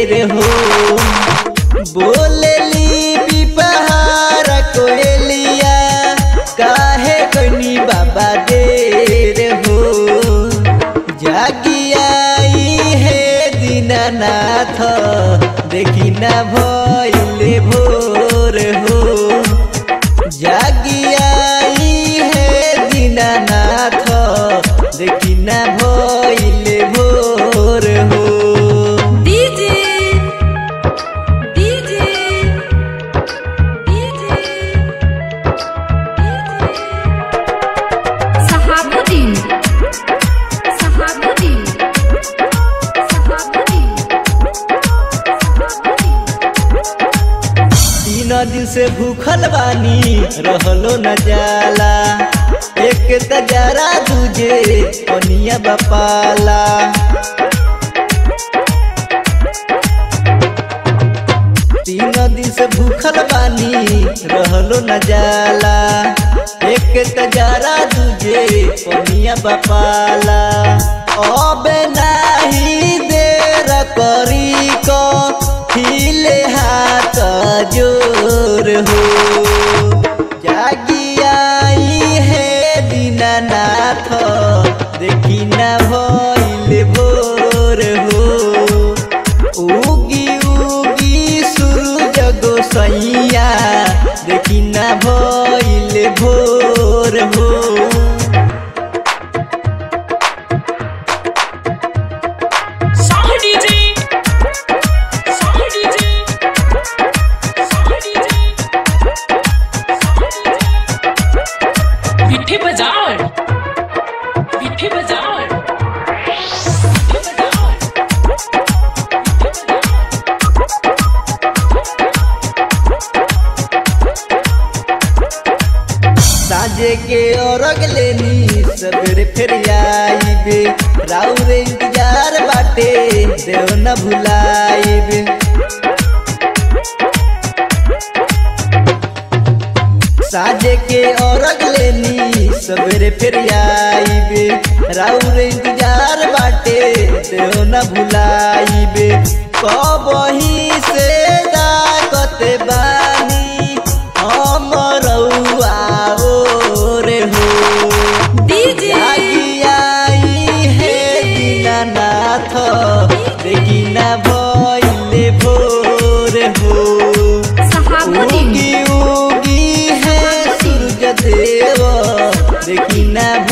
देर हो बोलेली बिपहार कोयलिया काहे कनी बाबा देर हो जागी आई है दीनानाथ देखी ना भइले भोर हो जागी आई है दीनानाथ देखी ना भइले भोर हो DJ DJ DJ Sahabuddin Sahabuddin Sahabuddin Sahabuddin तीन दिन से भूखल बानी रहलो न जाला एक तजारा दूजे पनिया बपाला तीन दिन से भूखल बानी रहलो न जाला एक तजारा दूजे पनिया बपाला अब नाही देर करी को हिले हाथ जोर हो जागी आई है दीनानाथ देखी ना भइल भोर हो उगी उगी सूरज गोसैया देखी ना भइल भोर हो Sound DJ. Sound DJ. Sound DJ. Sound DJ. पिट्ठी बजाओ पिट्ठी बजाओ पिट्ठी बजाओ पिट्ठी बजाओ साजे के औरग लेनी सबेरे फिर आईबे राउर इंतजार बाटे देव न भुलाइबे साजे के औरग लेनी सबेरे फिर आईबे राउर इंतजार बाटे देव न भुलाइबे कबही से दाकत बानी हम रउआ रे हो डीजे जागी आई है दीनानाथ देखी ना भइले भोर हो सहाबुद्दीन उगी उगी है सूरज देव देखी ना